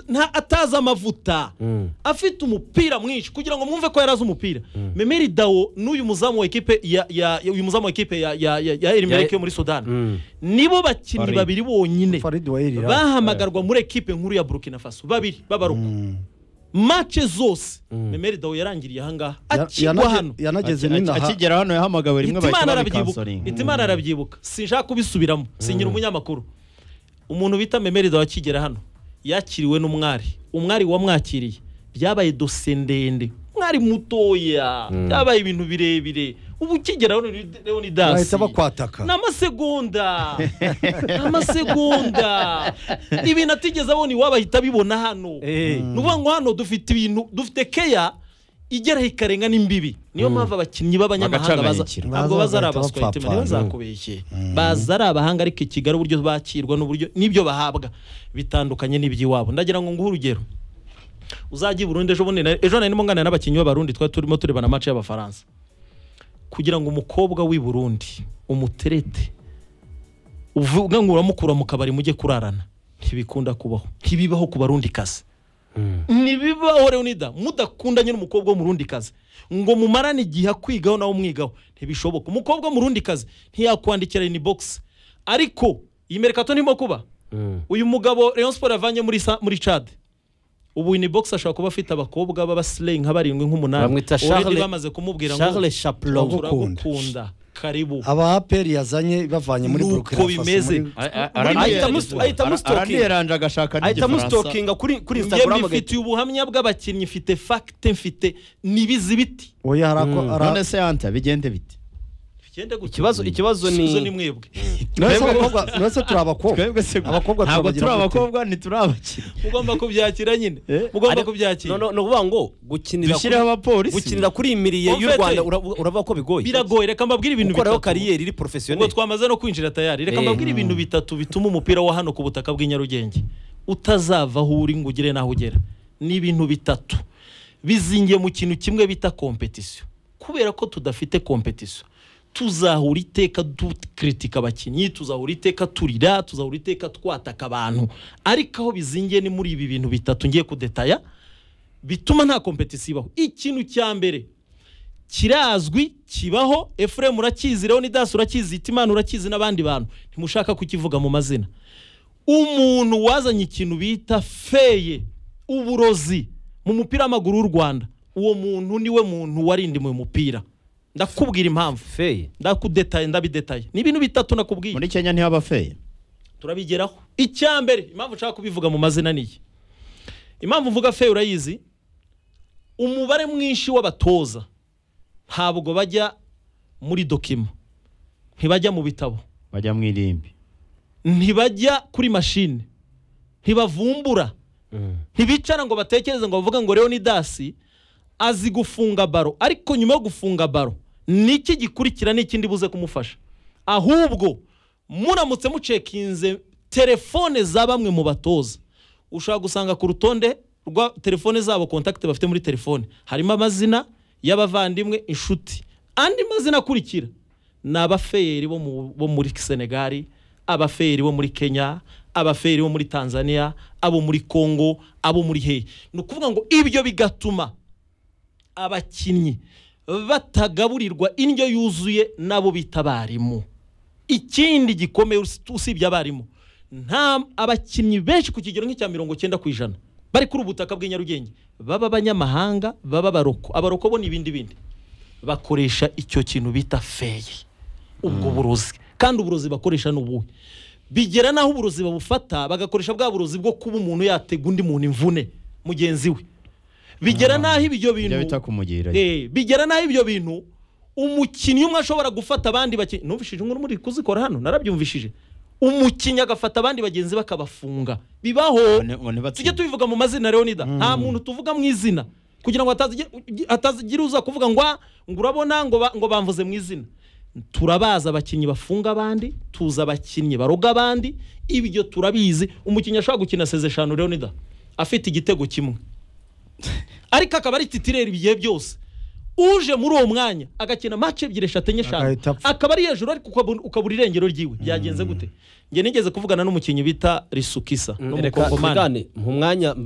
nta atazi amavuta afite umupira mwinshi kugira ngo mwumve ko yari azi umupira memeri dawo n'uyu muzamu wa ekipe ya ya uyu muzamu wa ekipe ya ya ya ya elimerike yo muri sudani nibo bakinnyi Farid. babiri bonyine faridi wa erira bahamagarwa muri ekipe nkuru ya burkina faso babiri b'abaruku mace zose memeri dawo yarangiriye ahangaha Ya- akigwa yanage- hano yanageze Aki- n'inaha akigera hano yahamagawe rimwe bahita hitimana arabyibuka babikansoringa hitimana arabyibuka sinshaka kubisubiramo sinyira umunyamakuru umuntu bita memerida wa kigera hano yakiriwe n'umwari umwari wamwakiriye byabaye dose ndende umwari mutoya byabaye ibintu birebire ubu ukigera hano ni- rero ni dasi bahita bakwataka ni amasegonda ni amasegonda ni ibintu atigeze abona iwabo ahita abibona hano ni ukuvuga ngo hano dufite ibintu dufite keya igeraho ikarenga n'imbibi niyo mpamvu abakinnyi b'abanyamahanga baza Bagacanganyikira. ntabwo baza ari Baza bagahita abaswa hitima bapfapfana. ntibazakubeshye baza ari abahanga ariko i kigali uburyo bakirwa n'uburyo n'ibyo bahabwa bitandukanye n'iby'iwabo ndagira ngo nguhe urugero uzajye i burundi ejo bundi ejo nari ndimo nganira n'abakinnyi b'abarundi twari turimo turebana amace y'abafaransa kugira ngo umukobwa w'i burundi umuterete uvuga ngo uramukura mu kabari mujye kurarana ntibikunda kubaho ntibibaho ku barundi kazi ntibibaho leonida mudakundanye n'umukobwa w'umurundi kazi ngo mumarane igihe akwigaho nawe umwigaho ntibishoboka umukobwa w'umurundi kazi ntiyakwandikira ni bogisi ariko iyi merekato ntirimo kuba uyu mugabo Rayon Sport yavanye muri sa- muri cade ubu ni bogisi ashobara kuba afite abakobwa b'abasileyi nka barindwi nk'umunani Bamwita Already Charles- bamaze kumubwira Charles Chaplin Turagukunda. turagukunda karibu aba aperi yazanye bavanye muri Nuko burukina bimeze. ahita amusitokinga. ahita amusitokinga. araniyeranje agashaka ahita n'igifaransa amusitokinga kuri kuri njye instagram agahita mbifitiye ubuhamya bw'abakinnyi mfite fagite mfite n'ibizi biti oya hari ako none se yanta bigende bite ikibazo ikibazo ni mwebwe uretse turi abakobwa twebwe se Abakobwa ntabwo turabagira turi gute? abakobwa ntituri abakiriya mugomba kubyakira nyine Eh, mugomba Ariko- kubyakira no, no, ni ukuvuga ngo gukinira dushyireho kuri- abapolisi gukinira kuri iyi miriye y'u Umfete. rwanda ura- uravuga ko bigoye biragoye reka mbabwire ibintu gukoraho bitatu kariyeri iri ubwo porofesiyoneri twamaze no kwinjira tayari reka Eh. mbabwire ibintu bitatu bituma umupira wa hano ku butaka bw'i Nyarugenge utazava aho uri ngo ugere n'aho ugera ni ibintu bitatu bizingiye mu kintu kimwe bita kompetisiyo kubera ko tudafite kompetisiyo tuzahura iteka dukritika abakinnyi tuzahura iteka turira tuzahura iteka twataka abantu ariko aho bizingiye ni muri ibi bintu bitatu ngiye kudetaya bituma nta kompetisiyo ibaho ikintu cya mbere kirazwi kibaho efuremu urakizi rero dasi urakizi itimana urakizi n'abandi bantu ntimushaka kukivuga mu mazina umuntu wazanye ikintu bita feye uburozi mu mupira w'amaguru w'u rwanda uwo muntu niwe muntu warindimwe umupira ndakubwira impamvu feye ndakudetaye ndabidetaye ni ibintu bitatu nakubwiye muri kenya ntihaba feye turabigeraho icya mbere impamvu nshaka kubivuga mu mazina niyi impamvu uvuga fe urayizi umubare mwinshi w'abatoza ntabwo bajya muri dokima ntibajya mu bitabo bajya mu irimbi ntibajya kuri mashini ntibavumbura ntibicara ngo batekereze ngo bavuge ngo leonidasi azi gufunga baro ariko nyuma yo gufunga baro niki gikurikira n'ikindi buze kumufasha ahubwo muramutse mucekinze telefone za bamwe mu batoza ushobora gusanga ku rutonde rwa telefone zabo kontakite bafite muri telefone harimo amazina y'abavandimwe inshuti andi mazina akurikira ni abafeyeri bo mu- bo muri senegali abafeyeri bo muri kenya abafeyeri bo muri tanzania abo muri kongo abo muri hehe ni ukuvuga ngo ibyo bigatuma abakinnyi batagaburirwa indyo yuzuye n'abo bita abarimu ikindi gikomeye us- usibye abarimu nta abakinnyi benshi ku kigero nk'icya mirongo cyenda ku ijana bari kuri ubu butaka bw'i Nyarugenge baba abanyamahanga baba abaroko abaroko bo ni ibindi bindi bakoresha icyo kintu bita feye ubwo burozi kandi uburozi bakoresha ni ubuhe bigera n'aho uburozi babufata bagakoresha bwa burozi bwo kuba umuntu yatega undi muntu imvune mugenzi we bigera n'aho ibyo ibyo bintu bita kumugira Eh, bigera n'aho ibyo bintu umukinnyi umwe ashobora gufata abandi bakinnyi numvishije inkuru muri kuzikora hano narabyumvishije umukinnyi agafata abandi bagenzi be akabafunga bibaho ngo tujye ntibatsinda tubivuga mu mazina leonida nta muntu tuvuga mu izina kugira ngo hatazi- hatazigira uza kuvuga ngo "Ah, ngo urabona ngo ba- ngo bamvuze mu izina turabazi abakinnyi bafunga abandi tuzi abakinnyi baroga abandi ibyo turabizi umukinnyi ashobora gukina seze eshanu leonida afite igitego kimwe ariko akaba ari titireri ibigihe byose uje muri uwo mwanya agakina mace ebyiri eshatu enye eshanu Agahita apfa. akaba ari hejuru ariko ukabura- ukabura irengero ryiwe byagenze gute njye nigeze kuvugana n'umukinnyi bita risukisa reka n'umukongomani tuvugane mu mwanya mba-